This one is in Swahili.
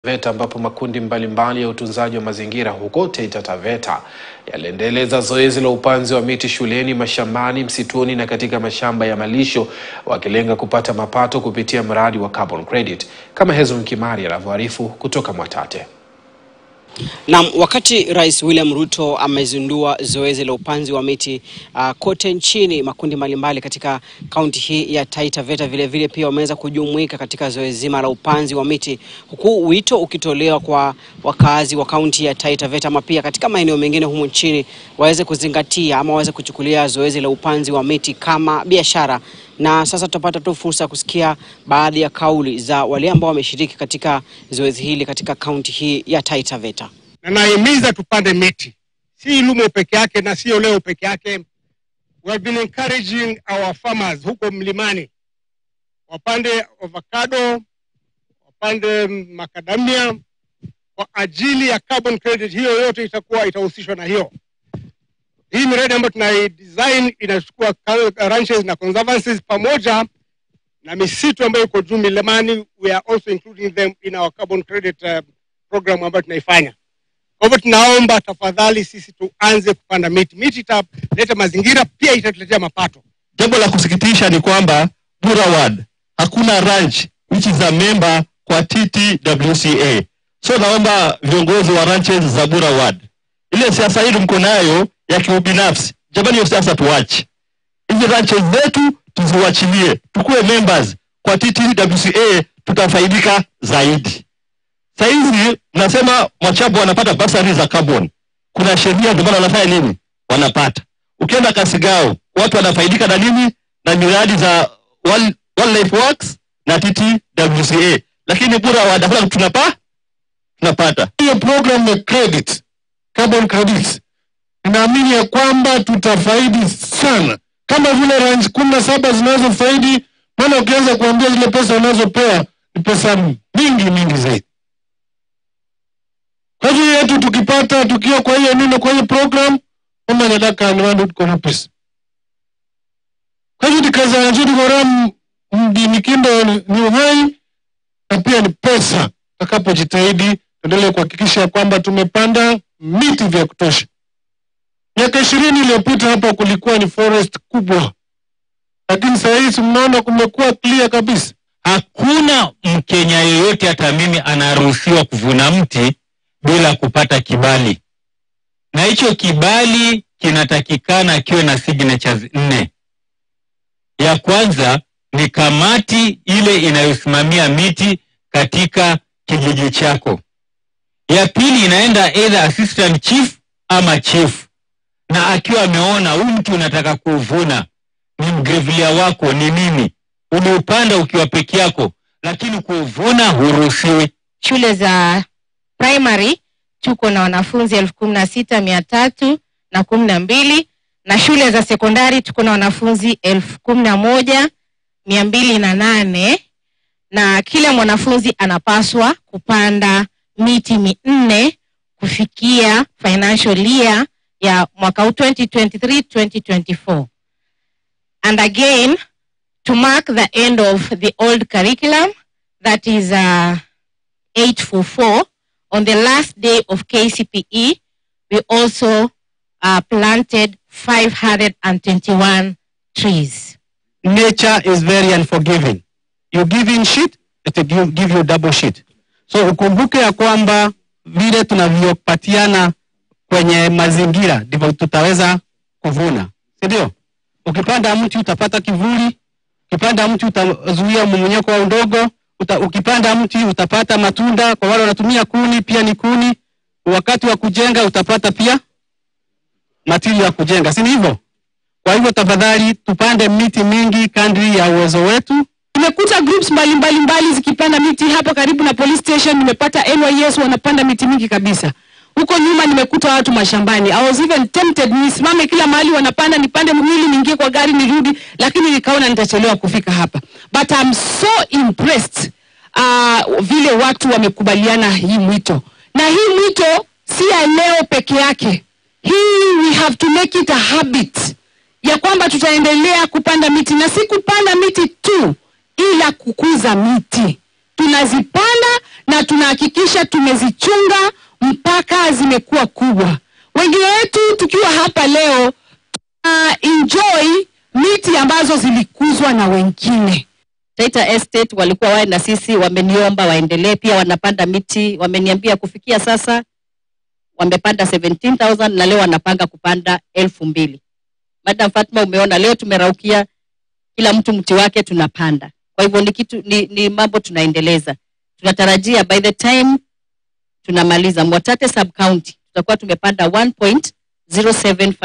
VETA ambapo makundi mbalimbali mbali ya utunzaji wa mazingira huko Taita Taveta yaliendeleza zoezi la upanzi wa miti shuleni, mashambani, msituni na katika mashamba ya malisho wakilenga kupata mapato kupitia mradi wa carbon credit, kama Hezron Kimari anavyoarifu kutoka Mwatate. Na wakati Rais William Ruto amezindua zoezi la upanzi wa miti uh, kote nchini, makundi mbalimbali katika kaunti hii ya Taita Taveta vile vile pia wameweza kujumuika katika zoezi zima la upanzi wa miti, huku wito ukitolewa kwa wakazi wa kaunti ya Taita Taveta ama pia katika maeneo mengine humu nchini waweze kuzingatia ama waweze kuchukulia zoezi la upanzi wa miti kama biashara. Na sasa tutapata tu fursa ya kusikia baadhi ya kauli za wale ambao wameshiriki katika zoezi hili katika kaunti hii ya Taita Taveta. na nahimiza tupande miti, si Ilumo peke yake na sio leo peke yake. We have been encouraging our farmers huko mlimani wapande avocado, wapande macadamia kwa ajili ya carbon credit. Hiyo yote itakuwa itahusishwa na hiyo. Hii miradi ambayo tunai design inachukua ka- ranches na conservancies pamoja na misitu ambayo iko juu milimani. We are also including them in our carbon credit uh, program ambayo tunaifanya. Kwa hivyo tunaomba tafadhali, sisi tuanze kupanda miti. Miti italeta mazingira, pia itatuletea mapato. Jambo la kusikitisha ni kwamba Bura Ward hakuna ranch which is a member kwa TTWCA. So naomba viongozi wa ranches za Bura Ward, ile siasa hili mko nayo ya kiubinafsi, jamani, hiyo siasa tuache. Hizi ranches zetu tuziwachilie, tukuwe members kwa TTWCA, tutafaidika zaidi. Saizi mnasema Mwachabu wanapata basari za carbon, kuna sheria, ndio maana wanafanya nini? Wanapata. Ukienda Kasigao watu wanafaidika na nini? Na miradi za Wild- Wildlife Works na TTWCA, lakini Bura Ward hakuna kitu tunapa tunapata. hiyo program ya credit carbon credits ninaamini ya kwamba tutafaidi sana kama vile ranch kumi na saba zinazofaidi maana ukianza kuambia zile pesa unazopewa ni pesa mingi mingi zaidi kwa hivyo yetu tukipata tukiwa kwa hiyo nino kwa hiyo program kama nyadaka ni wandu tuko na pesa kwa hivyo tikaza nzuri koram mjini kindo ni ni uhai na pia ni pesa tutakapojitahidi tuendelee kuhakikisha kwamba tumepanda miti vya kutosha. Miaka ishirini iliyopita hapa kulikuwa ni forest kubwa, lakini saa hizi mnaona kumekuwa clear kabisa. Hakuna Mkenya yeyote hata mimi anaruhusiwa kuvuna mti bila kupata kibali, na hicho kibali kinatakikana kiwe na signatures nne. Ya kwanza ni kamati ile inayosimamia miti katika kijiji chako. Ya pili inaenda either assistant chief ama chief, na akiwa ameona huu mti unataka kuvuna, ni mgrevilia wako ni nini, uliupanda ukiwa peke yako, lakini kuvuna huruhusiwi. shule za primary tuko na wanafunzi elfu kumi na sita mia tatu na kumi na mbili na shule za sekondari tuko na wanafunzi elfu kumi na moja mia mbili na nane na kila mwanafunzi anapaswa kupanda miti minne kufikia financial year ya mwaka huu 2023 2024 and again to mark the end of the old curriculum that is uh, 844 on the last day of KCPE we also uh, planted 521 trees Nature is very unforgiving. You give in shit, it will give, give you double shit. So ukumbuke ya kwamba vile tunavyopatiana kwenye mazingira ndivyo tutaweza kuvuna, si ndio? Ukipanda mti utapata kivuli, ukipanda mti utazuia mmomonyoko wa udongo, uta, ukipanda mti utapata matunda. Kwa wale wanatumia kuni, pia ni kuni. Wakati wa kujenga utapata pia material ya kujenga, si ni hivyo? Kwa hivyo tafadhali tupande miti mingi kadri ya uwezo wetu. Nimekuta groups mbalimbali mbali zikipanda miti hapa karibu na police station. Nimepata NYS wanapanda miti mingi kabisa. Huko nyuma nimekuta watu mashambani. I was even tempted nisimame kila mahali wanapanda, nipande mwili niingie kwa gari nirudi, lakini nikaona nitachelewa kufika hapa. But I'm so impressed uh, vile watu wamekubaliana hii mwito, na hii mwito si ya leo peke yake. Hii we have to make it a habit ya kwamba tutaendelea kupanda miti na si kupanda miti tu, ila kukuza miti. Tunazipanda na tunahakikisha tumezichunga mpaka zimekuwa kubwa. Wengine wetu tukiwa hapa leo tuna enjoy miti ambazo zilikuzwa na wengine. Taita Estate walikuwa wae na sisi, wameniomba waendelee pia, wanapanda miti. Wameniambia kufikia sasa wamepanda 17,000 na leo wanapanga kupanda elfu mbili. Madam Fatma, umeona leo tumeraukia kila mtu mti wake tunapanda. Kwa hivyo ni kitu ni, ni mambo tunaendeleza. Tunatarajia by the time tunamaliza Mwatate sub county tutakuwa tumepanda 1.075